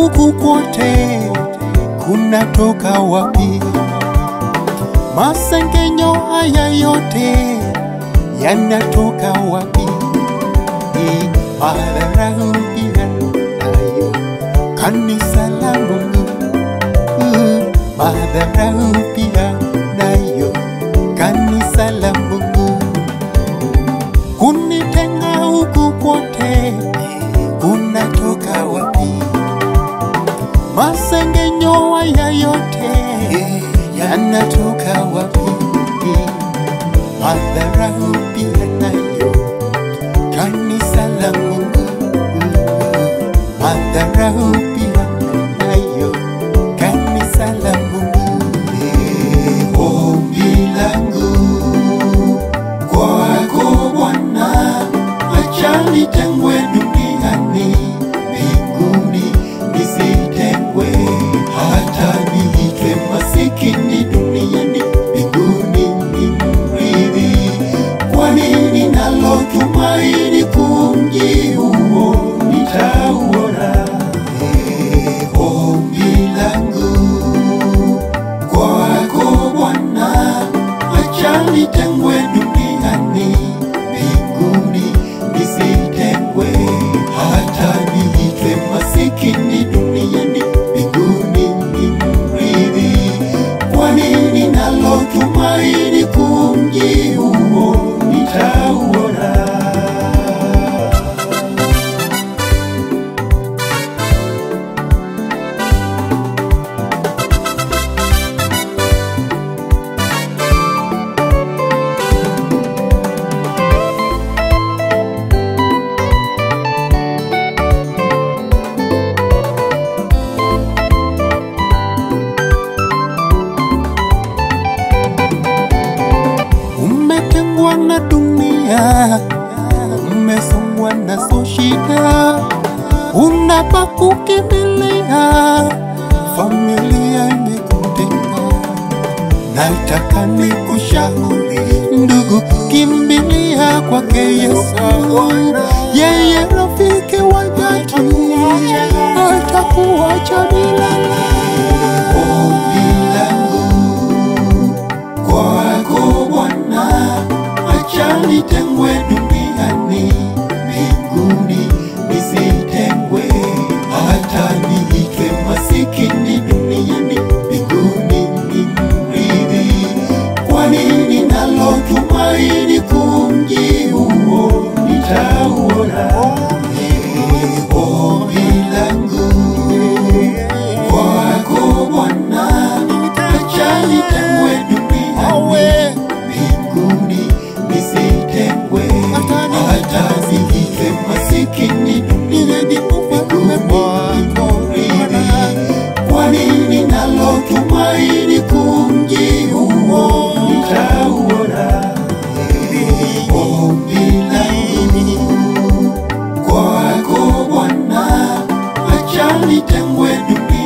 huku kwote kunatoka wapi? Masengenyo haya yote yanatoka wapi? Ni madharau pia nayo kanisa la Mungu, Uh, madharau pia nayo kanisa la Mungu, kunitenga huku kwote kunatoka wapi? Masengenyo haya yote yanatoka wapi? Madharau pia nayo kanisa la Mungu, madharau pia nayo kanisa la Mungu. Ombi langu kwako Bwana, acha nitengwe duniani, mbinguni nisitengwe, hata niitwe masikini duniani, mbinguni ni mrithi. Kwani ninalo tumaini kuu, mji huo nitauona. Eh, Ombi langu kwako Bwana, acha nitengwe duniani, mbinguni nisitengwe, hata niitwe masikini duniani, mbinguni ni mrithi. Kwani ninalo tumaini kuu, mji huo nitauona. Umetengwa na dunia, umesongwa nazo shida, unapa kukimbilia, familia imekutenga. Nataka nikushauri ndugu, kimbilia kwake Yesu, yeye rafiki wa dhati, atakuacha milele. Ombi langu kwako Bwana, acha nitengwe duniani, mbinguni nisitengwe, hata niitwe masikini duniani, mbinguni ni mrithi. Kwani ninalo tumaini kuu, mji huo nitauona. Eh, Ombi langu kwako Bwana, acha nitengwe duniani, mbinguni nisitengwe, hata niitwe masikini duniani, mbinguni nimrithi. Kwani ninalo tumaini kuu, mji huo nitauona. Eh, Ombi langu kwako Bwana, acha nitengwe duniani